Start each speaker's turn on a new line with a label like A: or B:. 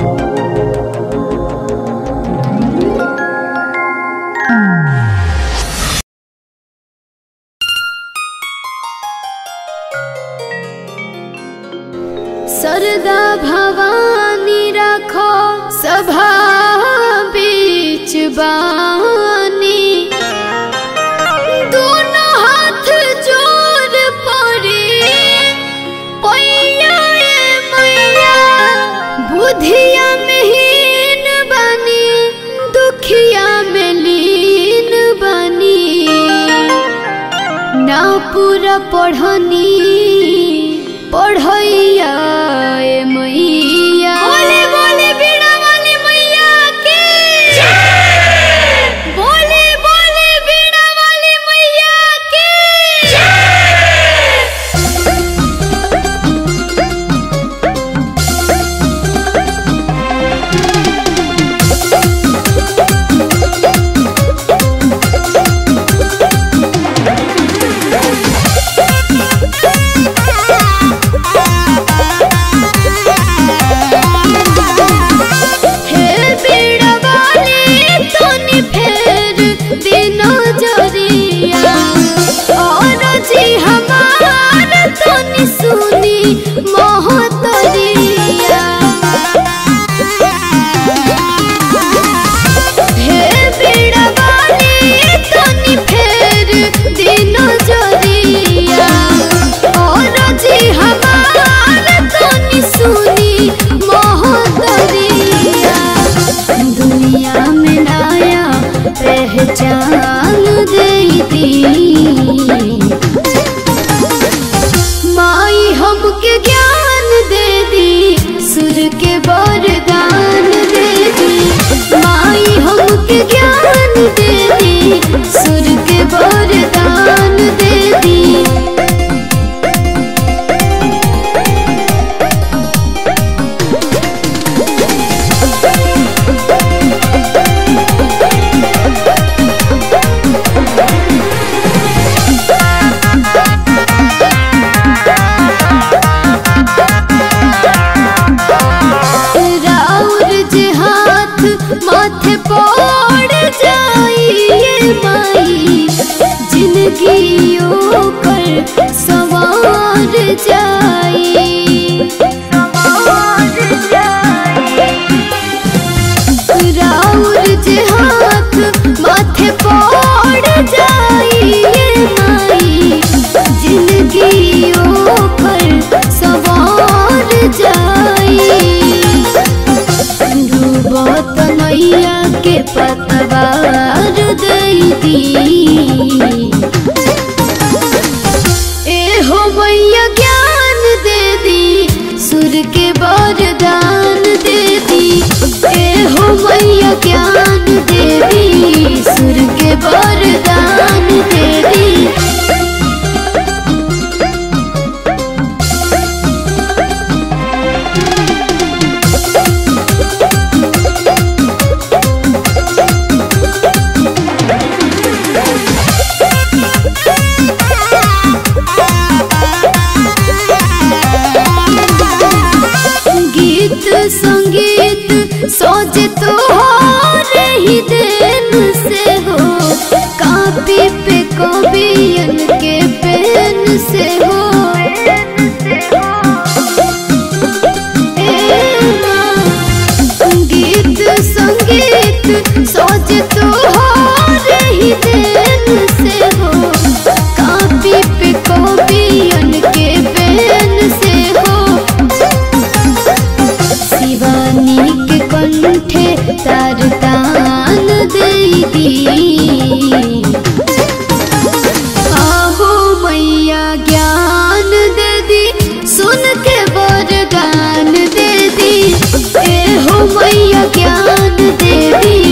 A: सरदा भवानी रखो सभा बीच बानी दोनों हाथ जोड़ पड़े पैया ए मैया बुधिया में हीन बनी दुखिया में लीन बनी ना पूरा पढ़नी पढ़ैया ए मैया बोले बोले बीड़ा वाली मैया के बोले बोले बीड़ा वाली मैया के हे बीड़ा वाली तोनी फेर दिनो जरिया और जी हमार तोनी सुनी मोहतरिया हे बीड़ा वाली तोनी फेर दिनो जरिया और जी हमार तोनी सुनी मोहतरिया दुनिया में नया पहचान देती माई हमके ज्ञान दे दी सुर के वरदान दे दी माई हमके ज्ञान दे दी सुर के वरदान दे दी राउर जे हाथ माथे पड़ जाइए माई जिंदगी पर सवार जाई राउर जे हाथ माथे पड़ जाइए माई जिंदगी पर सवार जाई डूबत नैया के पतवार दी ए हो मैया ज्ञान दे दी सुर के वरदान दे दी ए हो मैया ज्ञान दे दी सुर के वरदान दे दी गीत संगीत सोच तो रही देन से हो कापी पे कवियन के पेन से हो ए माँ, गीत संगीत सोच तो रही देन से हो कापी पे कवियन के पेन से हो शिवानी के कंठे तार तान दी आहो मैया ज्ञान दे दी सुन के वरदान दे दी ए हो मैया ज्ञान दे दी